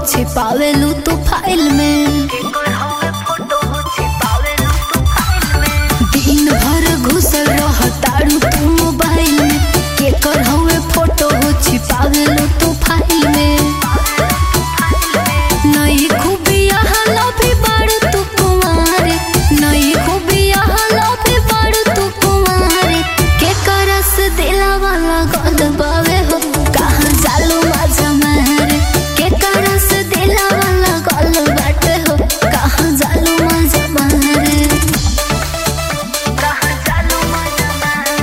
छिपावेलू तू फाइल में दिन भर घुसल रह तारू तू मोबाइल में केकर हवे फोटो हो छिपावेलू तू फाइल में नई खूबिया हला भी बाड़ू तू कुंवारे नई खूबिया हला भी बाड़ू तू कुंवारे के करस दिला वाला गद बावे हो कहाँ जालू मजा मारे के करस दिला वाला गल बाटे हो कहाँ जालू मजा मारे कहाँ जालू मजा मारे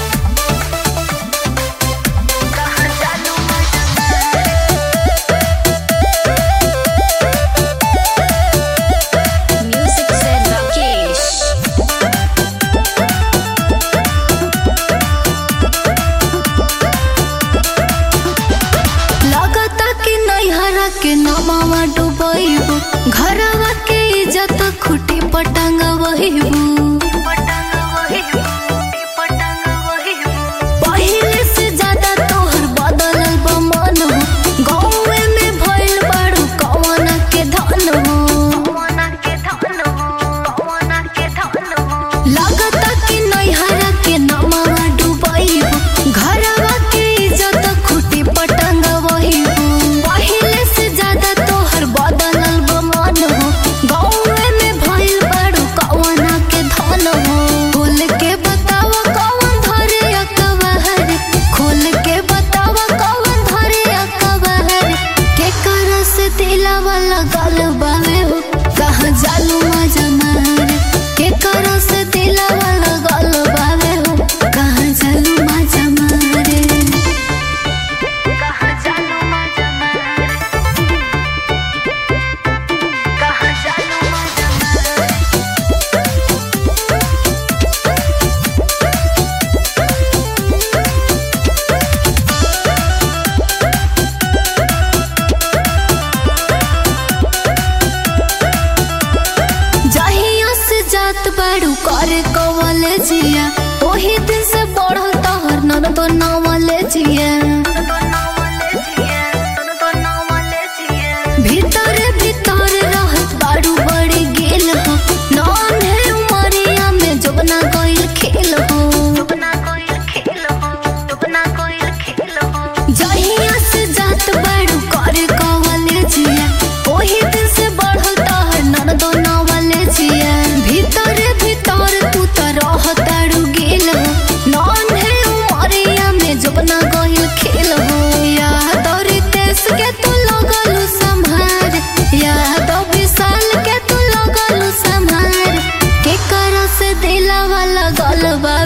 कहाँ जालू मजा मारे Music said Rakesh. लगता कि नैहरा के नमावा डुबैबू घरवा के इज्जत खुटी पटंग वहीबू पहिले से ज्यादा तोहर बदलल बा मन हो गाँवे में भइल बाड़ू कवन के धन हो लगता कि नैहरा के नमावा डुबैबू घरवा के इज्जत खुटी पटंग वहीबू पहिले से ज्यादा तोहर बदलल बा मन हो गाँवे में भइल बाड़ू कवन के धन हो खोल के बतावा कवन धरे अकबहर खोल के बतावा कवन धरे अकबहर के कर से दिला वाला गल बावे हो कहाँ जालू मजा मारे के कर से दिला वाला गल बावे हो कहाँ जालू मजा मारे कहाँ जालू मजा मारे कहाँ जालू मजा मारे जहिया से जात बाड़ू करे कवले जिया ओही दिन से बढ़ल तोहर नन तो नवले जिया भीतर भीतर रहत बाड़ू बड़ी गेल हो नॉन है उमरिया में जोबना गइल खेल हो जहिया से जात बाड़ू करे कवले जिया ओही दिन से बढ़ल तोहर नन तो नवले जिया भीतर भीतर तू त रहताड़ू गेल हो नॉन है उमरिया में जोबना गइल खेल हो याद और रितेश के तू लगलू संभार याद और विशाल के तू लगलू संभार के कर से दिला वाला गलबा